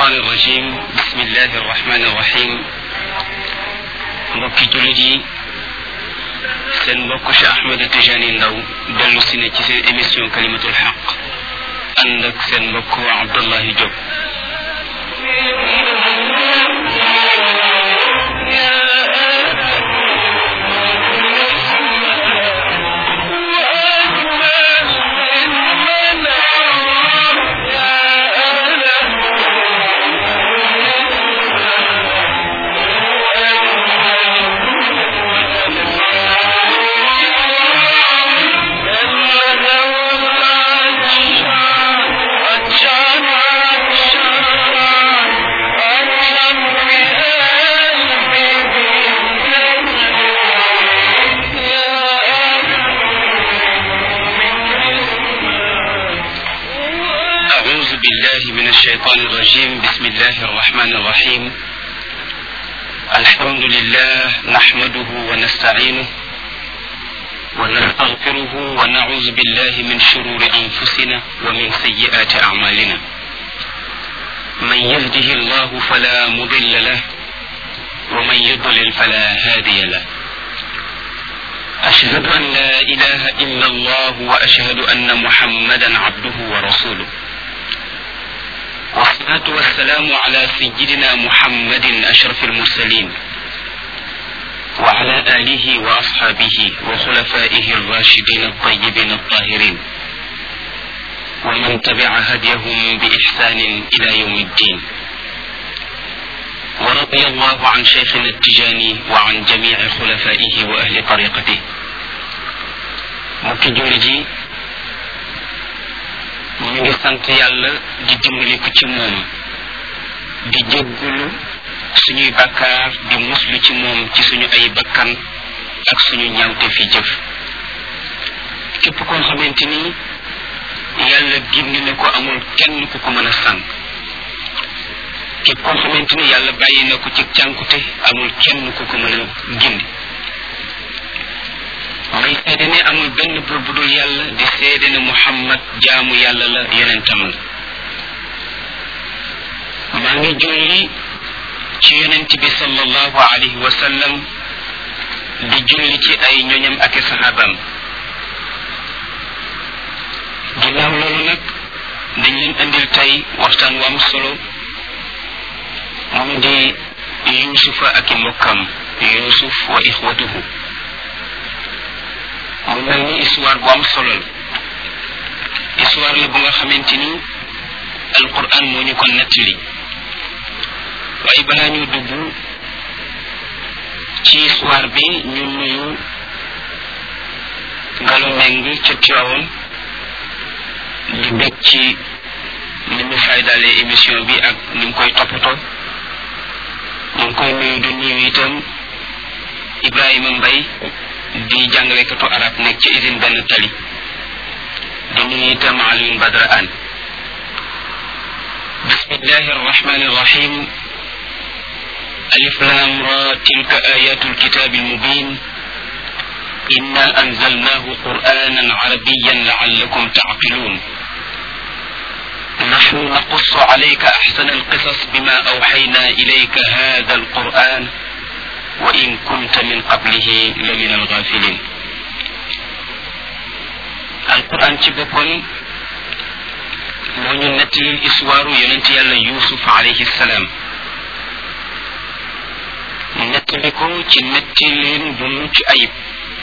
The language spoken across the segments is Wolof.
الشيطان الرجيم بسم الله الرحمن الرحيم mbokki jullit yi seen mbokk Cheikh Ahmed Tijani Ndaw dellu si ne ci seen émission kalimatul xaq ànd ak seen mbokk Abdullahi Diop أعوذ بالله من الشيطان الرجيم بسم الله الرحمن الرحيم الحمد لله نحمده ونستعينه ونستغفره ونعوذ بالله من شرور أنفسنا ومن سيئات أعمالنا من يهده الله فلا مضل له ومن يضلل فلا هادي له أشهد أن لا إله إلا الله وأشهد أن محمدا عبده ورسوله والصلاة والسلام على سيدنا محمد أشرف المرسلين وعلى آله وأصحابه وخلفائه الراشدين الطيبين الطاهرين ومن تبع هديهم بإحسان إلى يوم الدين ورضي الله عن شيخنا التجاني وعن جميع خلفائه وأهل طريقته mbokki julli ji ñu ngi sant yàlla di dimbaliku ci moom di jéggulu suñuy bakkaar di muslu ci moom ci suñu ay bakkan ak suñu ñaawte fi jëf képp koo xamante ni yàlla gindi na ko amul kenn ku ko mën a sànq képp koo xamante ni yàlla bàyyi na ko ci cànkute amul kenn ku ko mën a gindi may seede ne amul benn buur bu dul yàlla di seede ne muhammad jaamu yàlla la yonentam la maa ngi julli ci yonent bi sallallahu alayhi wa sallam di julli ci ay ñoñam ak i saxaabam ginnaaw loolu nag dañ leen indil tey waxtaan wu am solo moom di yuusufa ak i mbokkam yuusuf wa ixwatuhu mu mel ni histoire bu am solo la histoire la bu nga xamante ni alquran moo ñu ko nettali waaye balaa ñu dugg ci histoire bi ñu nuyu Gallo Meng ca Tiwaawoon di bég ci ni mu faydalee émission bi ak ni mu koy toppatoo ñu ngi koy nuyu di nuyu itam Ibrahima Mbaye di jàngalekatu arab nekk ci usine benn tali di nuyu itam Alioune Badra Anne bismillahi arrahmani arrahim alif lam ra tilka ayatu alkitabi almubin inna anzalnahu qur'anan arabiyan la'allakum ta'qilun نحن نقص عليك أحسن القصص بما أوحينا إليك هذا القرآن وإن كنت من قبله لمن الغافلين القرآن ci boppam moo ñu nettalil histoire yonent yàlla Yuusuf alayhi salaam nettali ko ci nettalin bu mucc ayib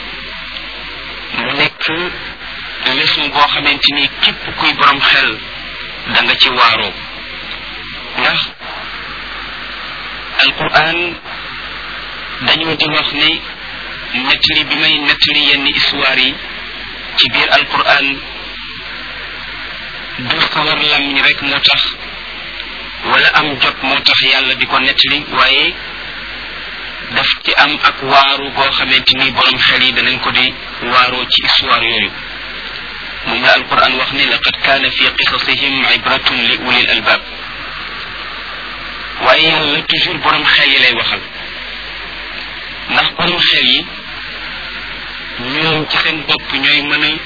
mu nekk leçon boo xamante ni képp kuy borom xel da nga ci waaroo ndax alquran dañoo di wax ne nettali bi may nettali yenn histoire yi ci biir alquran du sawar làmmiñ rek moo tax wala am jot moo tax yàlla di ko nettali waaye daf ci am ak waaru goo xamante ni borom xel yi danañ ko di waaroo ci histoire yooyu moom la alquran wax ne laqad kaana fi qisasihim ibratun li ulil albab waaye yàlla toujours borom xel yi lay waxal ndax borom xel yi ñoom ci seen bopp ñooy mën a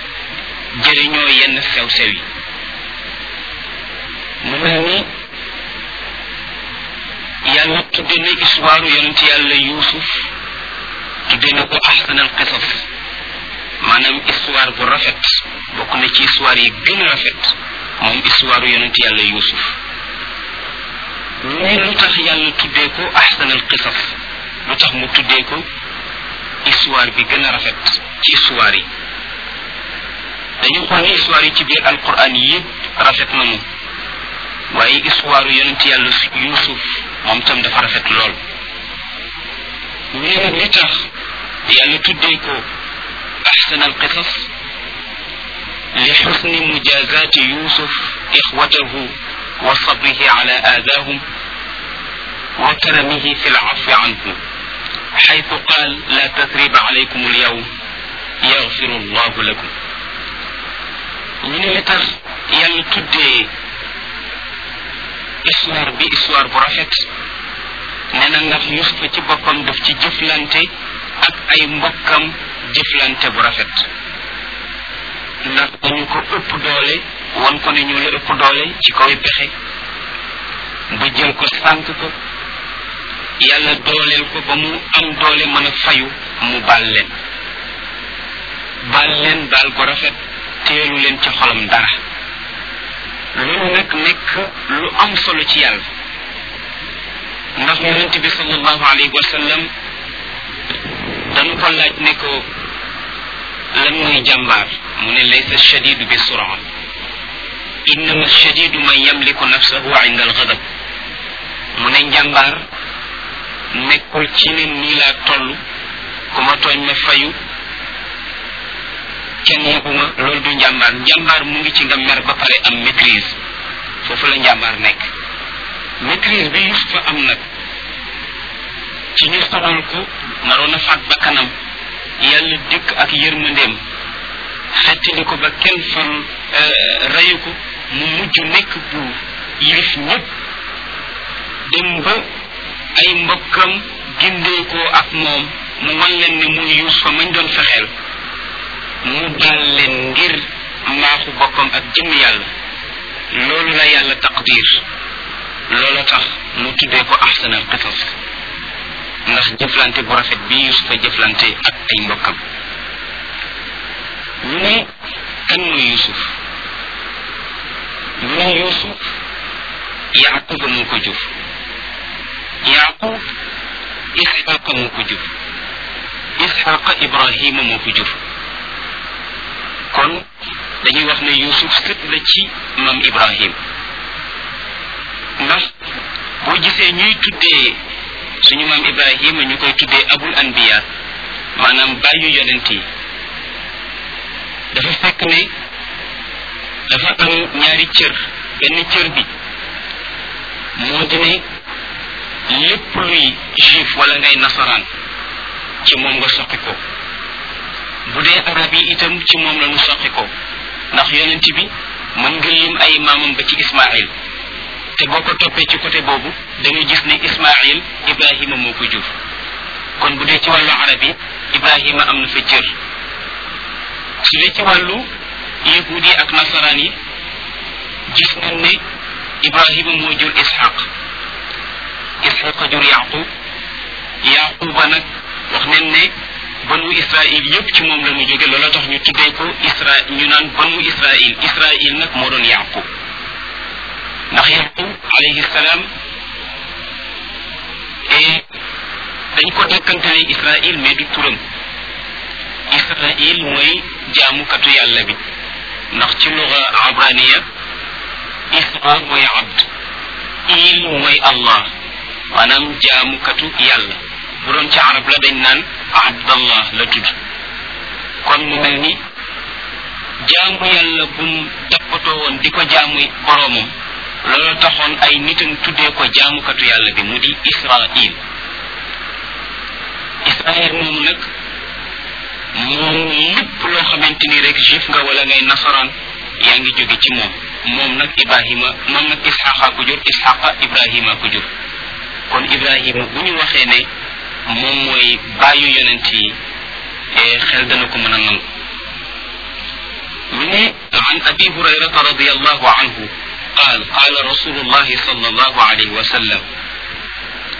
jëriñoo yenn sew sew yi mu mel ni yàlla tudde na histoire yonent yàlla yuusuf tudde na ko ahsanal qisas maanaam histoire bu rafet bokk na ci histoire yi gën a rafet moom histoire yonent yàlla yuusuf mais lu tax yàlla tuddee ko ahsanal qisas lu tax mu tuddee ko histoire bi gën a rafet ci histoire yi dañu xool ne histoire yi ci biir alquran yëpp rafet nañu waaye histoire yonent yàlla yuusuf moom tam dafa rafet lool mais nag li tax yàlla tuddee ko ahsan alqisas li xusni mujazaati yuusuf ixwatahu wa sabrihi ala aadaahum wa karamihi fi lcafi anhu حيث قال لا تثريب عليكم اليوم يغفر الله لكم ñu ne li tax yàlla tuddee histoire bi histoire bu rafet nee na ndax yusufa ci boppam daf ci jëflante ak ay mbokkam jëflante bu rafet ndax dañu ko ëpp doole won ko ne ñu la ëpp doole ci kaw pexe ba jël ko sànk ko yàlla dooleel ko ba mu am doole mën a fayu mu baal leen baal leen baal bu rafet teelu leen ci xolam dara loolu nag nekk lu am solo ci yàlla ndax yonente bi sallallahu alayhi wa sallam dañu ko laaj ne ko lan mooy jàmbaar mu ne laysa shadidu bi sura innama shadidu man yamliku nafsahu inda alghadab mu ne njàmbaar nekkul ci ne nii laa toll ku ma tooñ ma fayu kenn yebuma loolu du njàmbaar njàmbaar mu ngi ci nga mer ba pare am maîtrise foofu la njàmbaar nekk maîtrise bi Yusufa am nag ci ñu sonal ko naroon a faat ba kanam yàlla dikk ak yërmandeem xettali ko ba kenn fan reyu ko mu mujj nekk buur yilif ñëpp dem ba ay mbokkam gindeekoo ak moom mu wan leen ne muy Yusufa mañ doon fexeel mu baal leen ngir maaxu boppam ak jëm yàlla loolu la yàlla taqdir loolu tax mu tuddee ko ahsanal qisas ndax jëflante bu rafet bi yusufa jëflante ak ay mbokkam ñu ne kan mooy yusuf ñu ne yusuf yaquba moo ko jur yaqub isxaqa moo ko jur isxaqa ibrahima moo ko jur kon dañuy wax ne yusuf sët la ci mam ibrahim ndax boo gisee ñuy tuddee suñu maam ibrahima ñu koy tuddee abul anbiya maanaam bàyyu yonent yi dafa fekk ne dafa am ñaari cër benn cër bi moo di ne lépp luy juif wala ngay nasaraan ci moom nga soqi ko bu dee arab yi itam ci moom la ñu soqi ko ndax yonent bi mën nga lim ay maamam ba ci ismail te boo ko toppee ci côté boobu da nga gis ne ismail ibrahima moo ko jur kon bu dee ci wàllu arab yi ibrahima am na fa cër su dee ci wàllu yahudi ak nasaraan yi gis nañ ne ibrahima moo jur ishaq ishaq jur yaqub yaquba nag wax nañ ne banu israil yépp ci moom la ñu jóge loola tax ñu tuddee ko isra ñu naan banu israil israil nag moo doon yaqub ndax yaqub alayhi salaam et dañ ko dekkantale israil mais du turam israil mooy jaamukatu yàlla bi ndax ci luga abraniya isra mooy abd il mooy allah maanaam jaamukatu yàlla bu doon ci arab la dañ naan abdallah la tudd kon mu mel ni jaamu yàlla bu mu dappatoo woon di ko jaamu boroomam loolu taxoon ay nitam tuddee ko jaamukatu yàlla bi mu di israil israil moomu nag moom lépp loo xamante ni rek juif nga wala ngay nasaraan yaa ngi jóge ci moom moom nag ibrahima moom nag isxaqa ko jur isxaqa ibrahima ko jur kon ibrahima bu ñu waxee ne moom mooy bàyyu yonent yi xel dana ko mën a nangu mu ne an abi hurayrata radiallahu anhu قال قال رسول الله صلى الله عليه وسلم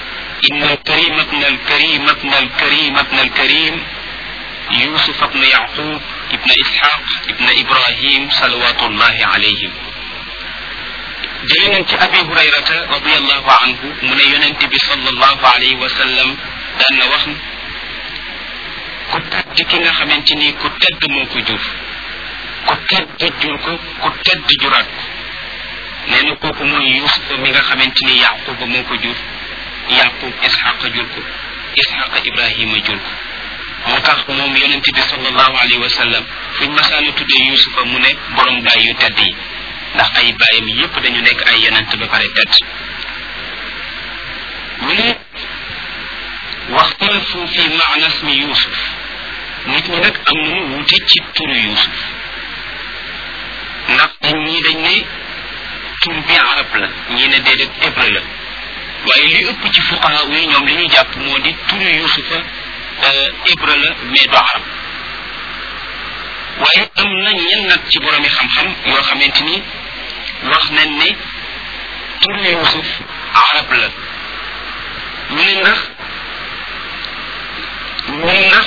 إن الكريم ابن الكريم ابن الكريم ابن الكريم يوسف ابن يعقوب ابن إسحاق ابن إبراهيم صلوات الله عليهم جلنا أبي هريرة رضي الله عنه من ينتبه صلى الله عليه وسلم دان وخن ku tedd ki nga xamante ni ku tedd moo ko jur ku tedd jur ko ku tedd juraat ko nee na kooku mooy yusufa mi nga xamante ni yaquba moo ko jur yaqub isxaqa jur ko isxaqa ibrahima jur ko moo tax moom yonente bi sallallahu alayhi wa sallam fuñ masaana tuddee yusufa mu ne borom baay yu tedd yi ndax ay baayam yépp dañu nekk ay yonent ba pare tedd mu ne waxtalafu fi maana ismi yusuf nit ñi nag am nañu wuute ci turu yusuf ndax ñii dañ ne tur bi arab la ñii ne déedéet hébreu la waaye li ëpp ci fuqaha yi ñoom li ñu jàpp moo di turu yusufa hébreu la mais du arab waaye am na ñen nag ci boromi xam-xam yoo xamante ni wax nañ ne turu yusuf arab la ñu ne ndax ñu ne ndax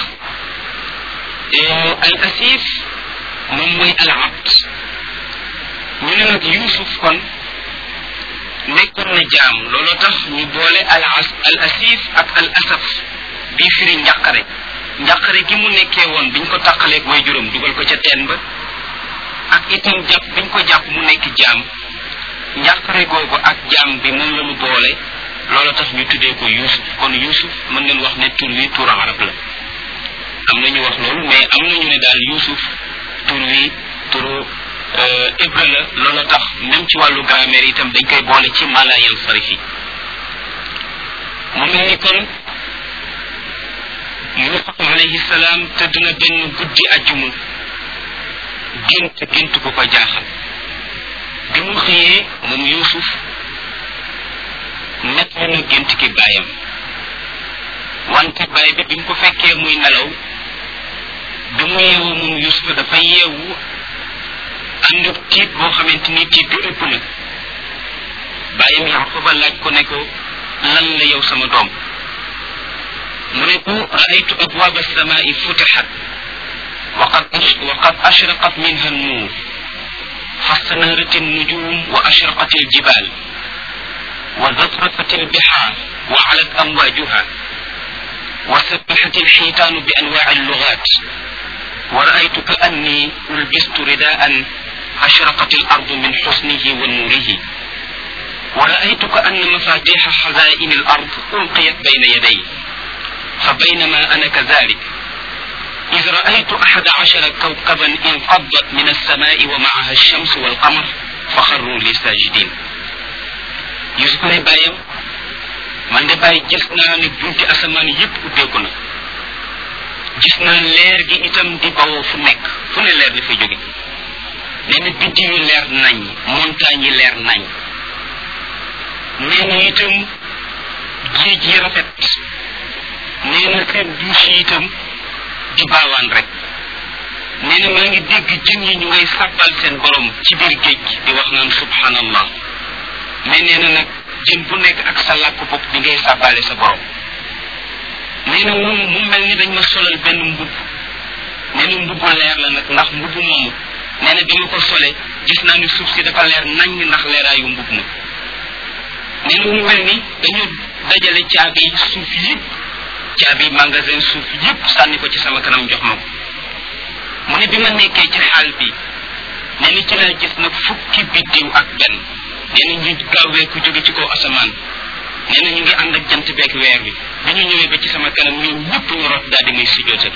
al asif moom mooy al abd ñu ne nag yusuf kon nekkoon na jaam looloo tax ñu boole al as al asif ak al asaf bii firi njàqare njàqare gi mu nekkee woon biñ ko tàqaleeg way juróom dugal ko ca teen ba ak itam jàpp biñ ko jàpp mu nekk jaam njàqare googu ak jaam bi moom la ñu boole loolu tax ñu tuddee ko yusuf kon yusuf mën ngeen wax ne tur wi tur arab la am na ñu wax loolu mais am na ñu ne daal yusuf tur wi turu hébreu la loolu tax même ci wàllu grammaire itam dañ koy boole ci malayal sarif yi mu mel ni kon yusuf alayhi salaam tëdd na benn guddi ajjuma gént gént ku ko jaaxal bi mu xëyee moom yusuf nett na gént ki baayam wante baay bi bi mu ko fekkee muy nelaw bi mu yeewu moom yusufa dafa yeewu ànd ak tiit boo xamante ni tiit bi ëpp na bàyyam yaquba laaj ko ne ko lan la yow sama doom mu ne ko raaytu abwaab alsamaai futixat وقد وقد أشرقت منها النور فاستنارت النجوم وأشرقت الجبال وزخرفت البحار وعلت أمواجها وسبحت الحيتان بأنواع اللغات ورأيت كأني ألبست رداء أشرقت الأرض من حسنه ونوره ورأيت كأن مفاتيح خزائن الأرض ألقيت بين يدي فبينما أنا كذلك إذ رأيت أحد عشر كوكبا انفضت من السماء ومعها الشمس والقمر فخروا لي ساجدين يوسف ne bàyyam man de bàyyi gis naa ne bunti asamaan yépp ubbeeku na gis naa leer gi itam di bawoo fu nekk fu ne leer dafay jóge nee na biddi yu leer nañ montagne yi leer nañ nee na itam géej yi rafet nee na seen douche yi itam di baawaan rek nee na maa ngi dégg jën yi ñu ngay sàbbal seen borom ci biir géej di wax naan subhanallah mais nee na nag jën bu nekk ak sa làkk bopp di ngay sàbbale sa borom nee na moom mu mel ni dañ ma solal benn mbubb nee na mbubbu leer la nag ndax mbubbu moomu nee na bi ma ko solee gis naa ni suuf si dafa leer nañ ndax leeraayu mbubb ma nee na mu mel ni dañu dajale caabi suuf yëpp caabi magasin suuf yëpp sànni ko ci sama kanam jox ma ko mu ne bi ma nekkee ci xaal bi nee na ci laa gis nag fukki biddiw ak benn nee na ñu gaawee ku jóge ci kaw asamaan nee na ñu ngi ànd ak jant beeg weer bi bi ñu ñëwee ba ci sama kanam ñoom ñëpp ñu rot daal di may sujjootal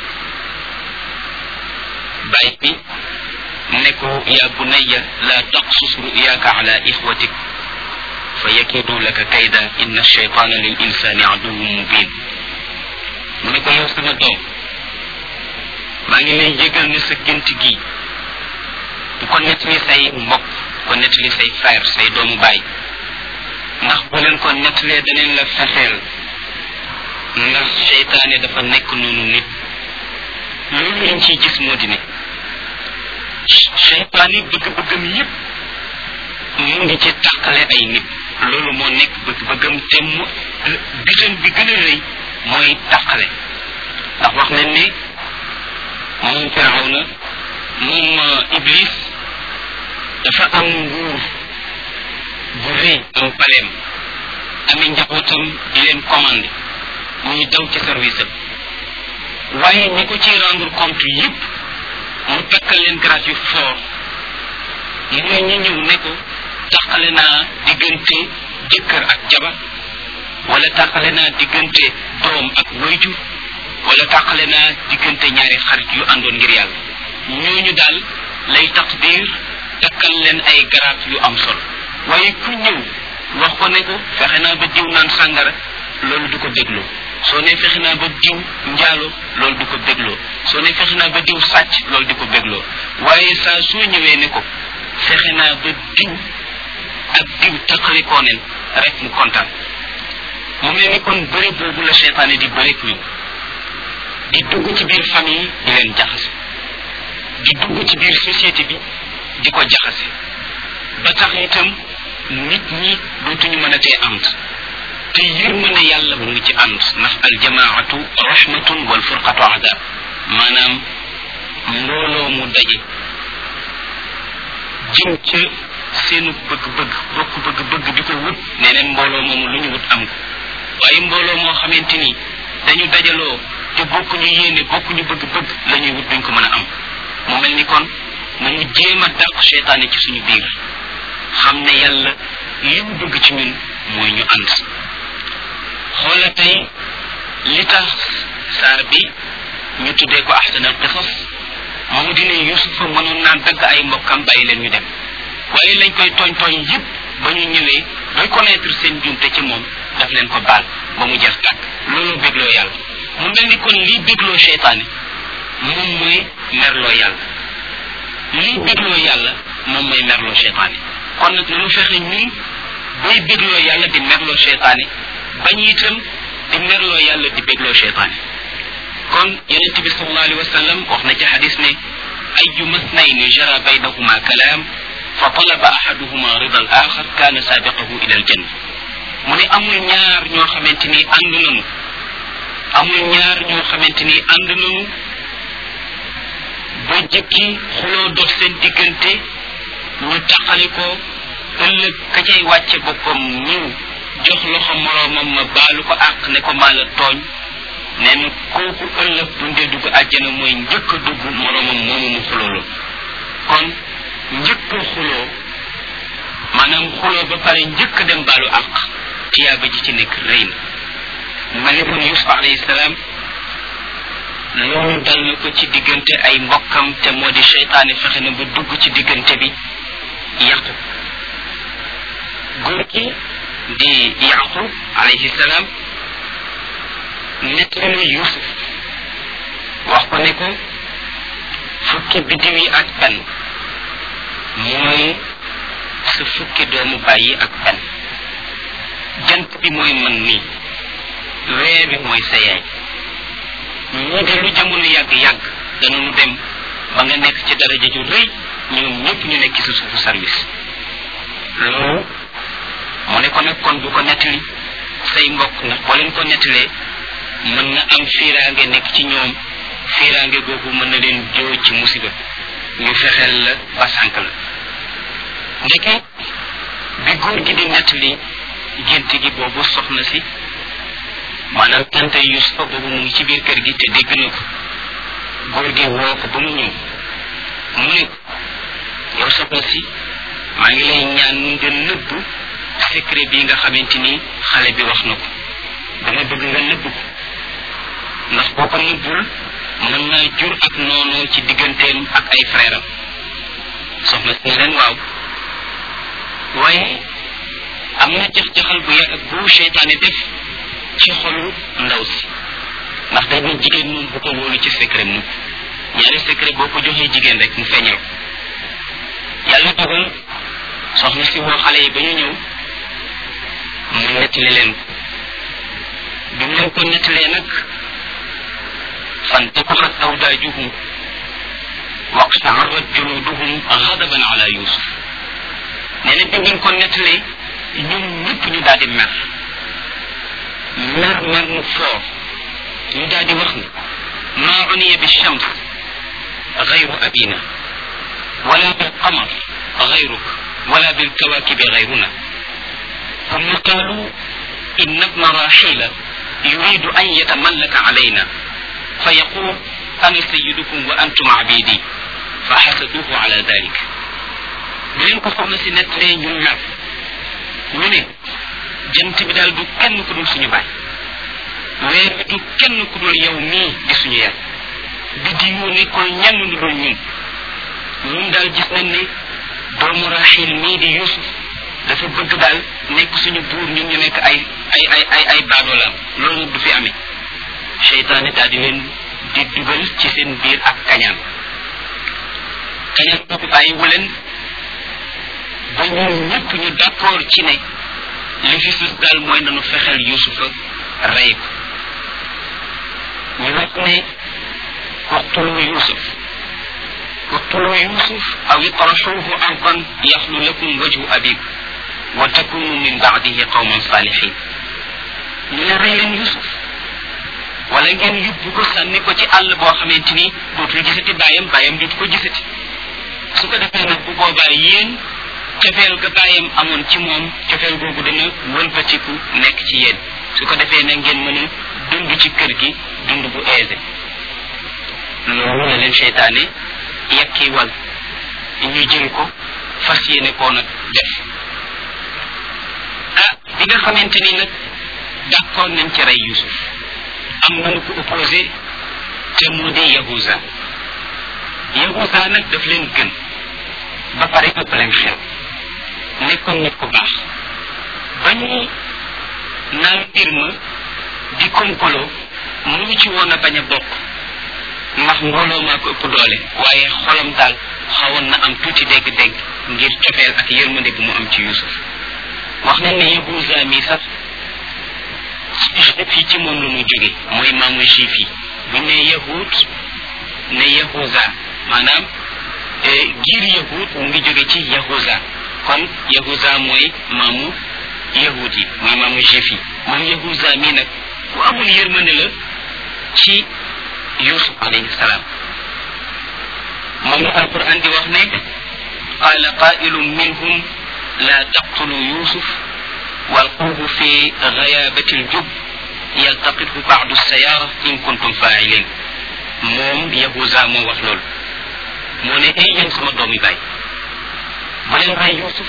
bàyyi bi ne ko yaa bunayya la taqsus ruyaaka ala ixwatik fa yakidu laka kayda inna shaytana lil insani aduwwun mubin mu ne ko yow sama doom maa ngi lay yëgal ne sa gént gi bu ko nettali say mbokk ko nettali say frère say doomu baay ndax bu leen ko nettalee daneen la fexeel ndax seytaane dafa nekk noonu nit loolu lañ ciy gis moo di ne seytaane bëgg-bëggam yépp mu ngi ci tàqale ay nit loolu moo nekk bëgg-bëggam te mu bitam bi gën a rëy mooy tàqale ndax wax nañ ne moom firawna moom iblis dafa am nguur bu rëy am paleem ami njabootam di leen commandé muy daw ci service am waaye ñi ko ci rendre compte yépp mu takkal leen grâce yu fort mooy ñi ñëw ne ko tàqale naa diggante jëkkër ak jabar wala tàqale naa diggante doom ak wayjur wala tàqale naa diggante ñaari xarit yu àndoon ngir yàlla ñooñu daal lay taqdir takkal leen ay garaat yu am solo waaye ku ñëw wax ko ne ko fexe naa ba diw naan sàngara loolu du ko dégloo soo ne fexe naa ba diw njaalo loolu du ko bégloo soo ne fexe naa ba diw sàcc loolu di ko bégloo waaye saa soo ñëwee ne ko fexe naa ba diw ak diw taqalikoo nen rek mu kontaan mu mel ni kon bëri boobu la seytaane di bëri ñun di dugg ci biir famille di leen jaxase di dugg ci biir société bi di ko jaxase ba tax itam nit ñi dootuñu mën a tee ànd te yërmande yàlla mu ngi ci ànd ndax aljamaatu rahmatun wal furqatu adab maanaam mbooloo mu daje jëm ca seenu bëgg-bëgg bokk bëgg-bëgg di ko wut nee neen mbooloo moomu lu ñu wut am ko waaye mbooloo moo xamante ni dañu dajaloo te bokkuñu yéene bokkuñu bëgg-bëgg la ñuy wut duñ ko mën a am mu mel ni kon nañu jéem a dàq seytaane ci suñu biir xam ne yàlla li mu bëgg ci ñun mooy ñu ànd xoola tey li tax saar bi ñu tuddee ko ahsanal qisas moo di ne yusufa mënoon naa dagg ay mbokkam bàyyi leen ñu dem waaye lañ koy tooñ tooñ yëpp ba ñu ñëwee reconnaître seen jumte ci moom daf leen ko baal ba mu jeex tàkk loolu bégloo yàlla mu mel ni kon lii bégloo seytaane moom mooy merloo yàlla lii bégloo yàlla moom mooy merloo seytaane kon nag nanu fexe ñun bay bégloo yàlla di merloo seytaane bañ itam di merloo yàlla di bégloo seytaane kon yonent bi sallallahu alayhi wa sallam wax na ci xadis ne ayu masnayni jara baynahuma kalaam fa talaba ahaduhuma rida al axar kaana saabiqahu ila al janna mu ne amul ñaar ñoo xamante ni ànd nañu amul ñaar ñoo xamante ni ànd nañu ba jëkki xuloo dox seen diggante ñu taqali ko ëllëg ka cay wàcce boppam ñëw jox loxo moroomam ma baalu ko àq ne ko maa la tooñ nee na kooku ëllëg bu ndee dugg àjjana mooy njëkk a dugg moroomam moomu mu xuloolu kon njëkk a xuloo maanaam xuloo ba pare njëkk a dem baalu àq tiyaaba ji ci nekk rëy na mu mel ni kon yusuf alayhi salaam loolu dal na ko ci diggante ay mbokkam te moo di seytaane fexe na ba dugg ci diggante bi yàqu góor gi di yaqub alayhi salaam nettali na yusuf wax ko ne ko fukki biddiw yi ak benn mooy sa fukki doomu bàyyi ak benn jant bi mooy man nii weer bi mooy sa yaay ñii de lu jamono yàgg-yàgg danañu dem ba nga nekk ci daraja ju rëy ñoom ñëpp ñu nekk ci sa suufu service loolu mu ne ko nag kon bu ko nettali say mbokk ndax boo leen ko nettalee mën na am fiiraange nekk ci ñoom fiiraange googu mën na leen joo ci musiba ñu fexeel la ba sànk la ndeke bi góor gi di nettali gént gi boobu soxna si maanaam tante yusufa boobu mu ngi ci biir kër gi te dégg na ko góor gi woo ko ba mu ñëw mu ne ko yow soxna si maa ngi lay ñaan nga nëbb secret bi nga xamante ni xale bi wax na ko dama bëgg nga nëbb ko ndax boo ko nëbbul mën naa jur ak noonu ci digganteem ak ay frère am soxna si ne leen waaw waaye am na jax-jaxal bu yàgg bu seytaane def ci xolu ndaw si ndax day ne jigéen moom bu ko wóolu ci secret mu ñaari secret boo ko joxee jigéen rek mu feeñal ko yàlla dogal soxna si woo xale yi ba ñu ñëw mu nettali leen ko bi mu leen ko nettalee nag فانتقمت أوداجهم واقشعرت جلودهم غضبا على يوسف نينا بي نين كو نتلي ñoom ñëpp ñu daal di mer mer mer mu foor ñu daal di wax ne maa uniya bi shams gayru abina wala bil qamar gayruk wala bil kawakibi gayruna ثم قالوا إن ابن راحيل يريد أن يتملك علينا فيقول أنا سيدكم وأنتم عبيدي فحسدوه على ذلك بلين ko soxna si nettalee ñu mer ñu ne jant bi daal du kenn ku dul suñu baay weer bi du kenn ku dul yow mii di suñu yaay bi di yu ne ko ñenn lu dul ñun ñun daal gis nañ ne doomu raxil mii di yusuf dafa bëgg daal nekk suñu buur ñun ñu nekk ay ay ay ay ay baadoolaam loolu du fi amee seytaane daal di leen di dugal ci seen biir ak kañaan kañaan boobu bàyyi wu leen ba ñun ñëpp ñu d'accord ci ne li fi sus daal mooy nanu fexeel yusufa rey ko ñu wax ne waqtulu yusuf waqtulu yusuf aw itraxuuhu ardan yaxlu lakum wajhu abikum wa takunu min baadihi qawman salihin ñu ne rey leen yusuf wala ngeen yóbbu ko sànni ko ci àll boo xamante ni dootul gisati bàyyam bàyyam dootu ko gisati su ko defee nag bu boobaa yéen cofeel ga bàyyam amoon ci moom cofeel googu dana wëlbatiku nekk ci yéen su ko defee nag ngeen mën a dund ci kër gi dund bu aisé loolu la leen seytaane yekki wal ñu jël ko fas yéene koo nag def ah bi nga xamante ni nag d'accord nañ ci rey Yusuf am nañu ko opposé te mu di Yahuza Yahuza nag daf leen gën ba pare ëpp leen xel nekkoon nit ku baax ba ñu naan mbir ma di kompolo mënu ci woon a bañ a bokk ndax mbooloo maa ko ëpp doole waaye xolam daal xawoon na am tuuti dégg-dégg ngir cofeel ak yërmande bi mu am ci Yusuf wax nañ ne Yahuza mi sax fii ci moom la mu jóge mooy maamu juif yi buñ ne yahud ne yahuza maanaam giir yahud mu ngi jóge ci yahuza kon yahuza mooy maamu yahud yi mooy maamu juif yi moom yahuza mii nag ku amul yërmande la ci yusuf alayhi salaam moom la alquran di wax ne qala qailun minhum la taqtulu yusuf والقوه في غيابة الجب يلتقطه بعض السيارة إن كنتم فاعلين موم يهوزا مو wax lool moo ne ay yéen sama doomi baay bu leen rey Yusuf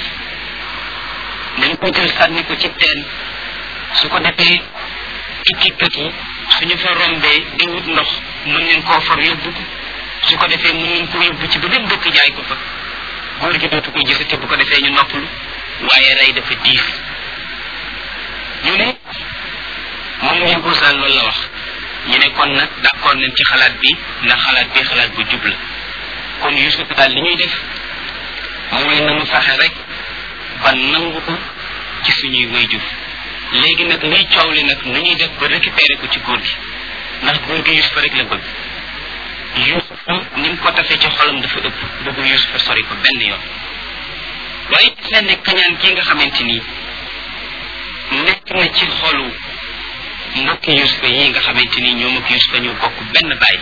nañ ko jël sànni ko ci teen su ko defee tukkikat yi suñu fa rombee di wut ndox mën ngeen koo far yóbbu ko su ko defee mën ngeen ko yóbbu ci beneen dëkk jaay ko fa góor gi dootu ko gisati bu ko defee ñu noppalu waaye rey dafa diis ñu ne moom Yahuza loolu la wax ñu ne kon nag d'accord nañ ci xalaat bi ndax xalaat bi xalaat bu jub la kon Yusuf daal li ñuy def mooy nanu fexe rek ba nangu ko ci suñuy wayjur léegi nag liy coow li nag nu ñuy def ba récupérer ko ci góor gi ndax góor gi Yusuf rek la bëgg Yusuf ni mu ko tafee ci xolam dafa ëpp bëggu Yusuf sori ko benn yoon waaye seen ne kañaan gi nga xamante nii nekk na ci xolu mbokki yusufa yi nga xamante ni ñoom ak yusufa ñu bokk benn baay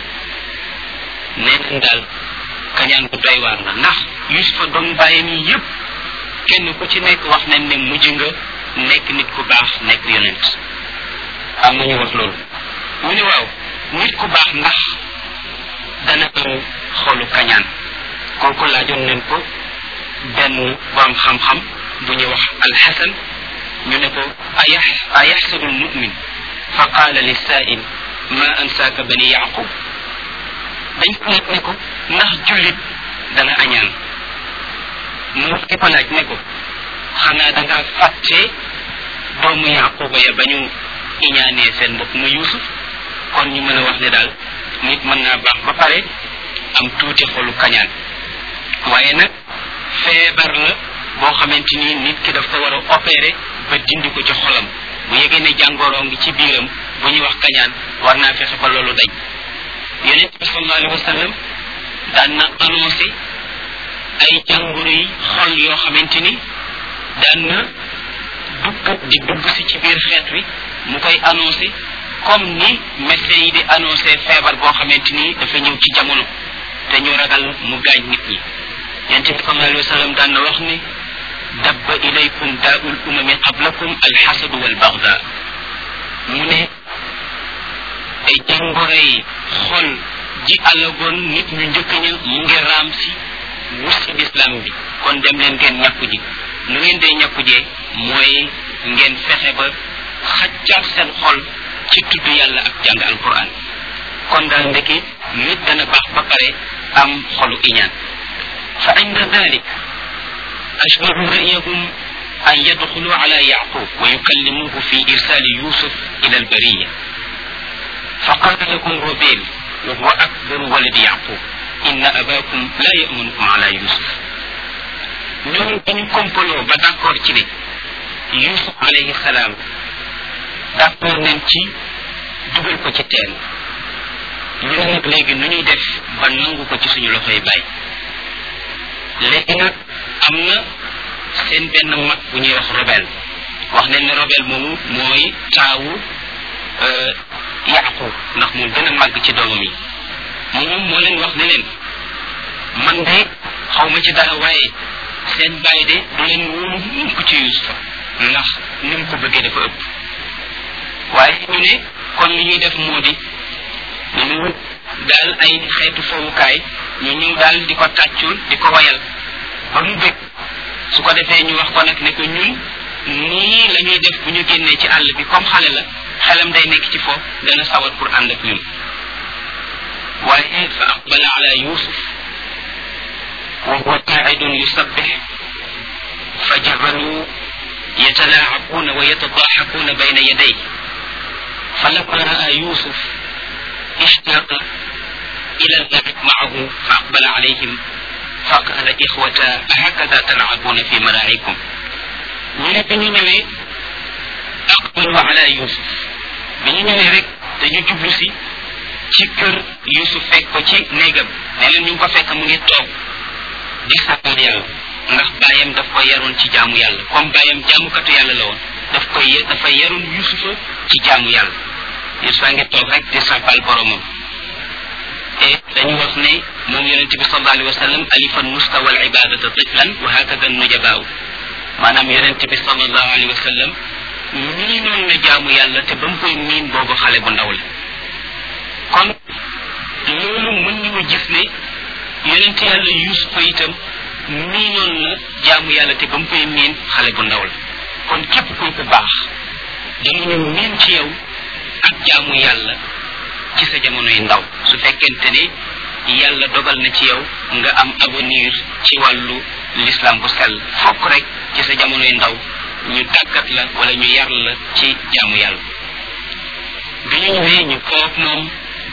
nee nañ daal kañaan bu doy waar la ndax yusufa doomu bàyyam yi yépp kenn ku ci nekk wax nañ ne mujj nga nekk nit ku baax nekk yonent am nañu wax loolu mu ne waaw nit ku baax ndax dana am xolu kañaan kooku laajoon nañ ko benn borom xam-xam bu ñuy wax alxasan ñu ne ko ayaxsadu lmumin fa qaala lisaa'il ma ansaaka bani yaqub dañ ko laaj ne ko ndax jullit dana añaan mu wax ki ko laaj ne ko xanaa da nga fàtte doomu yaquba ya ba ñu iñaanee seen mbokk ma yusuf kon ñu mën a wax ne daal nit mën naa baax ba pare am tuuti xolu kañaan waaye nag feebar la boo xamante ni nit ki daf ko war a opérer ba dindi ko ci xolam bu yegee ne jàngoroo ngi ci biiram bu ñuy wax kañaan war naa fexe ba loolu dañ yonent bi sallallahu alayhi wa sallam daan na annoncé ay jàngoro yi xol yoo xamante ni daan na dugg di dugg si ci biir xeet wi mu koy annoncé comme ni médecins yi di annoncé feebar boo xamante ni dafa ñëw ci jamono te ñu ragal mu gaañ nit ñi yonent bi sallallahu alayhi wa sallam daan na wax ni dabba ilaykum daa'ul umami qablakum alxasadu walbaxda mu ne ay jàngoro yi xol ji alagoon nit ñu njëkk ña mu ngi raam si wut si lislaam bi kon dem leen ngeen ñàkku ji nu ngeen dee ñàkku jee mooy ngeen fexe ba xaccaat seen xol ci tudd yàlla ak jàng alquran kon daal ndeki nit dana baax ba pare am xolu iñaan fa inda dalik ashbahu ra'yahum an yadxulu ala yaqub wa yukallimuhu fi irsali yusuf ila albariya فقال لكم روبيل وهو أكبر ولد يعقوب إن أباكم لا يأمنكم على يوسف ñoom dañu complot ba d'accord ci ne yusuf alayhi salaam d'accord nañ ci dugal ko ci teen ñu ne nag léegi nu ñuy def ba nangu ko ci suñu loxoy bàyyi léegi nag am na seen benn mag bu ñuy wax robel wax nañ ne robel moomu mooy taawu yaqub ndax moo gën a màgg ci doomam yi moom moo leen wax ne leen man de xaw ma ci dara waaye seen bàyyi de du leen wóolu mukk ci yusufa ndax ni mu ko bëggee dafa ëpp waaye ñu ne kon li ñuy def moo di ñu daal ay xeetu fowukaay ñu ñëw daal di ko tàccul di ko wayal ba mu bëgg su ko defee ñu wax ko nag ne ko ñun nii la ñuy def bu ñu génnee ci àll bi comme xale la xelam day nekk ci foofu dana sawar pour ànd ak ñun waaye fa aqbala ala yusuf wa huwa qaidun yusabbih fa jabalu يتلاعبون ويتضاحكون بين يديه فلما رأى يوسف اشتاق إلى اللعب معه فأقبل عليهم فقال إخوة أهكذا تلعبون في مراعيكم من بني أقبلوا على يوسف بني رek dañu jublu si ci kër yusuf fekk ko ci néegam ne leen ñu ngi ko fekk mu ngi toog di sàppal yàlla ndax bàyyam daf ko yaroon ci jaamu yàlla comme bàyyam jaamukatu yàlla la woon daf koy dafa yaroon yusufa ci jaamu yàlla yusufa ngi toog rek di sàppal boromam et dañu wax ne moom yonente bi sallallahu alayhi wa sallam alifan mustawa al ibadata tiflan wa hakada nujabaaw maanaam yonente bi sallallahu alayhi wa sallam nii noonu na jaamu yàlla te ba mu koy miin boobu xale bu ndaw la kon loolu mën nañu gis ne yonente yàlla yusufa itam nii noonu na jaamu yàlla te ba mu koy miin xale bu ndaw la kon képp kuy ko baax danañu miin ci yow ak jaamu yàlla ci sa jamonoy ndaw su fekkente ne yàlla dogal na ci yow nga am avenir ci wàllu l'islam bu sell fokk rek ci sa jamonoy ndaw ñu tàggat la wala ñu yar la ci jaamu yàlla bi ñu ñëwee ñu foog moom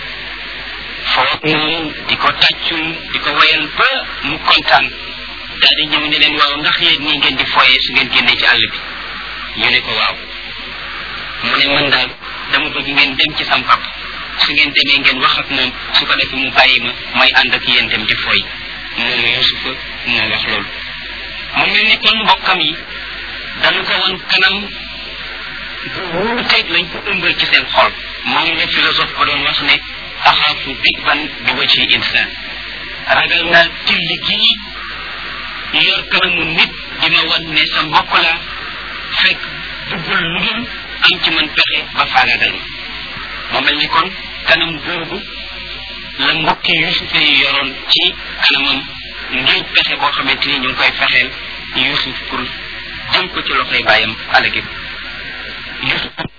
foog moom di ko tàccul di ko wayal ba mu kontaan daal di ñëw ne leen waaw ndax yéen nii ngeen di foyee su ngeen génnee ci àll bi ñu ne ko waaw mu ne man daal dama bëgg ngeen dem ci sam pap su ngeen demee ngeen wax ak moom su ko defee mu bàyyi ma may ànd ak yéen dem di foy moom yusufa moo wax loolu mu mel ni kon mbokkam yi dañu ko woon kanam bu wuuteeg lañ ko ëmbal ci seen xol moom la philosophe ba doon wax ne axaafu digban bi waci insaan ragal naa tilli gii yor kanamu nit di ma wan ne sa mbokk la fekk duggul lu dul am ci man pexe ba faagaagal ma mu mel ni kon kanam googu la mbokki yusufa yi yoroon ci kanamam ngir pexe boo xamante ni ñu ngi koy fexeel yusuf pour jëm ko ci loxoy bàyyam alagi yusuf